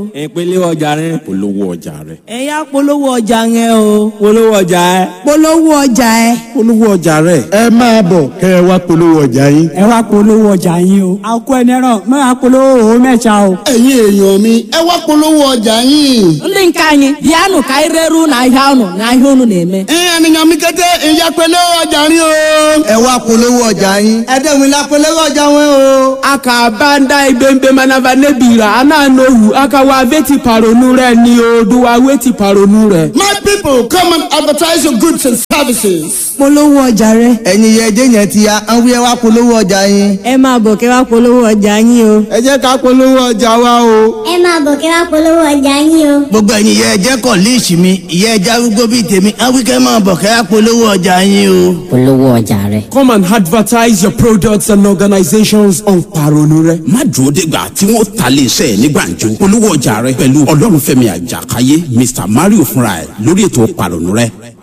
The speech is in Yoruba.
ìpele ọjà rẹ. polówó ọjà rẹ. ẹ yá polówó ọjà yẹn o. polówó ọjà ẹ. polówó ọjà ẹ. polówó ọjà rẹ. ẹ máa bọ̀ kẹ́ ẹ wá polówó ọjà yín. ẹ wá polówó ọjà yín o. àkó ẹni ẹran máa polówó òun mẹ́ta o. ẹ̀yin èèyàn mi ẹ wá polówó ọjà yín. ndị nke anyị bịanụ ka anyị reru n'ahịa unu n'ahịa unu na-eme ìyẹn ènìyàn mi kété ìyá polówó ọjà yín o. ẹ wá polówó ọjà yín ẹ dẹ́gun ilá polówó ọjà wọn o. aka banda ibembe manava nebira ananohu aka wa veti paronu rẹ ni o do wa weti paronu rẹ. my people come and advertise your goods and services. polówó ọjà rẹ. ẹ̀yin yẹ ẹjẹ́ yẹn ti ya àwọn wíyẹn wá polówó ọjà yín. ẹ máa bọ̀ kẹ́ wá polówó ọjà yín o. ẹ jẹ́ ká polówó ọjà wa o. ẹ máa bọ̀ kẹ́ wá polówó ọjà yín o. gbogbo ẹ̀yin yẹ ẹjẹ́ kọ̀ líìsì mi ìyẹ́ ẹja arúgbó bíi tèmi àwọn wíkẹ́ máa bọ̀ kẹ́ wá polówó ọjà yín o. polówó ọjà rẹ. come and advertise your products and organizations on paronu rẹ. má dúró dégbà tí wọ́n ta lé iṣẹ́ ní gbàǹjo polówó ọjà rẹ pẹ̀lú ọlọ́runfẹ́mi àjàkáyé mr mario fúnra ẹ̀ lórí ètò pàrọ̀nù rẹ.